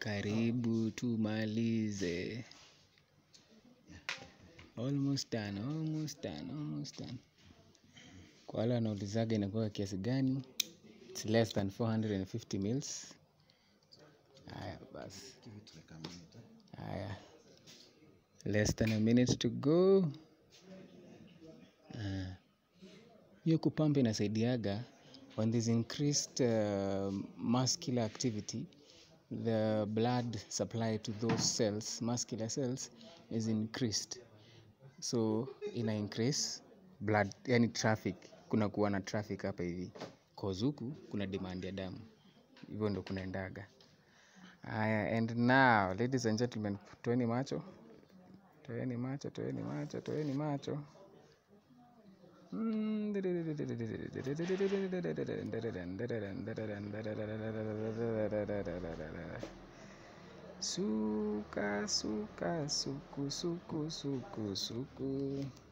karibu tumalize almost done, almost done, almost done. kwa wale wanaulizaga inakuwa kiasi gani it's less than 450 mils haya basi haya less than a minute to go Ah. hiyo kupampa inasaidiaga when there's increased uh, muscular activity the blood supply to those cells muscular cells is increased so ina increase blood yani traffic kuna kuwa na traffic hapa hivi cause huku kuna demand ya damu hivyo ndo kunaendaga haya and now ladies and gentlemen toeni macho toeni macho toeni macho toeni macho Suka, suka, suku, suku, suku, suku.